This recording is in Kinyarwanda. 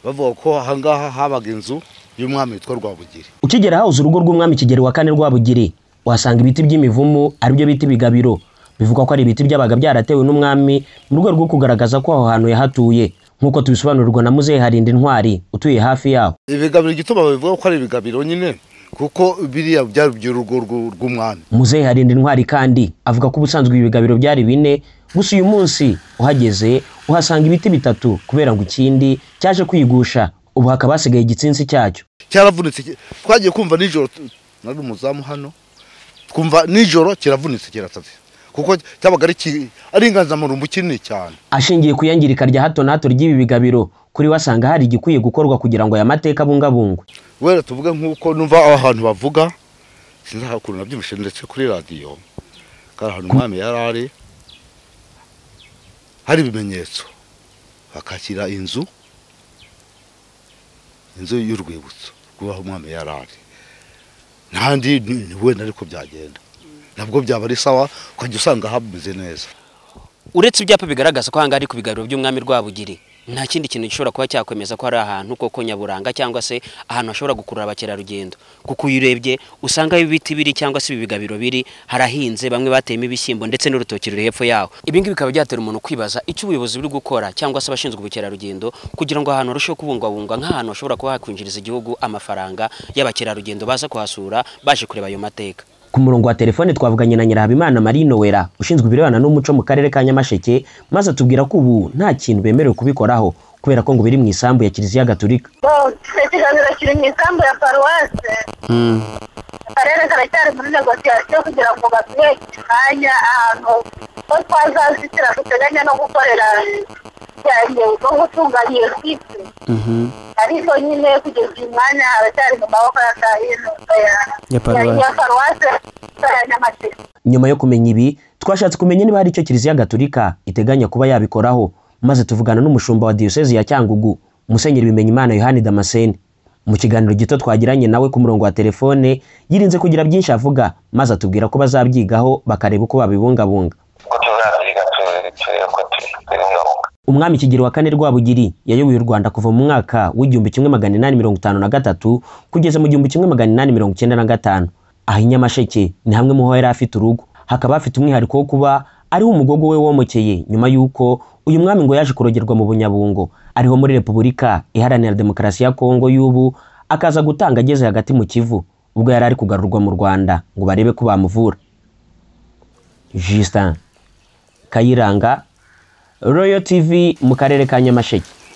bavuga ko ahangaha habaga inzu y'umwami witwa rwabugiri ukigera hawuze urugo rw'umwami kigeri wa kane rwabugiri uhasanga ibiti by'imivumu aribyo bita ibigabiro bivugwa ko ari ibiti byabaga byaratewe n'umwami mu rwego rwo kugaragaza ko aho hantu yahatuye nk'uko tubisobanurirwa na muzehe harinda intwari utuye hafi yaho ibigabiro igituma babivuga ko ari ibigabiro nyine kuko biriya byari iby'urugo rw'u- rw'umwami muzehe harinda intwari kandi avuga ko ubusanzwe ibi bigabiro byari bine gusa uyu munsi uhageze uhasanga ibiti bitatu kubera ngo ikindi cyaje kwigusha ubu hakaba hasigaye igitsinsi cyacyo cyaravunitse ki- twagiye kumva nijoro tu- nari umuzamu hano twumva nijoro kiravunitse kirasatse kuko cyabaga ari ki- ari inganzamarumbu kinini cyane ashingiye ku iyangirika rya hato na hato ry'ibi bigabiro kuri we asanga hari igikwiye gukorwa kugira ngo aya mateka abungabungwe wera tuvuge nk'uko numva aho hantu bavuga sinzi aho ukuntu nabyibushye ndetse kuri radiyo kari ahantu umwami yari ari hari ibimenyetso bakakira inzu inzu y'urwibutso rw'aho umwami yari ari ntandi ni- ni wenda ariko byagenda nabwo byaba ari sawa ukajya usanga hameze neza uretse ibyapa bigaragaza ko ahangaha ari ku bigaruro by'umwami Rwabugiri nta kindi kintu gishobora kuba cyakwemeza ko ari ahantu koko nyaburanga cyangwa se ahantu hashobora gukurura abakerarugendo kuko iyo urebye usanga aho ibiti biri cyangwa se ibi bigabiro biri harahinze bamwe bateyemo ibishyimbo ndetse n'urutoki ruri hepfo yaho ibi ngibi bikaba byatera umuntu kwibaza icyo ubuyobozi buri gukora cyangwa se abashinzwe ubukerarugendo kugira ngo ahantu harusheho kubungwabungwa nk'ahantu hashobora kuba hakwinjiriza igihugu amafaranga y'abakerarugendo baza kuhasura baje kureba ayo mateka ku murongo wa telefone twavuganye na nyirahabimana marie nowera ushinzwe ibirebana n'umuco mu karere ka nyamasheke maze atubwira ko ubu nta kintu bemerewe kubikoraho kubera ko ngo biri mu isambu ya kiliziya gatulika ikiganiro kiri mu isambu ya paruwase akarere karacyari muri negosiyasiyo kugira ngo baduhe kanya ahantu ko twazazitira duteganya no gukorera cyane no gutunganya iyo site ariko nyine kugeza uyu mwanya haracyari mu maboko ya kahino Ya paruwase. ya paruwase ya nyamasheke nyuma yo kumenya ibi twashatse kumenya niba hari icyo kiliziya gatulika iteganya kuba yabikoraho maze tuvugana n'umushumba wa diyosezi ya cyangugu musenyeri bimenyimana yohani damascene mu kiganiro gito twagiranye nawe ku murongo wa telefone yirinze kugira byinshi avuga maze atubwira ko bazabyigaho bakareba uko babibungabunga ko tuzabyiga tu- turebe ko tubibungabunga umwami kigero wa kane rwabugiri yayoboye u rwanda kuva mu mwaka w'igihumbi kimwe magana inani mirongo itanu na gatatu kugeza mu gihumbi kimwe magana inani mirongo icyenda na gatanu aha i nyamasheke ni hamwe mu ho yari afite urugo hakaba hafite umwihariko wo kuba ariho umugogo we womokeye nyuma y'uko uyu mwami ngo yaje kurogerwa mu bunyabungo ariho muri repubulika iharanira demokarasi ya kongo y'ubu akaza gutanga ageze hagati mu kivu ubwo yari ari kugarurwa mu rwanda ngo barebe ko bamuvura justin kayiranga royal tv mu karere ka nyamasheke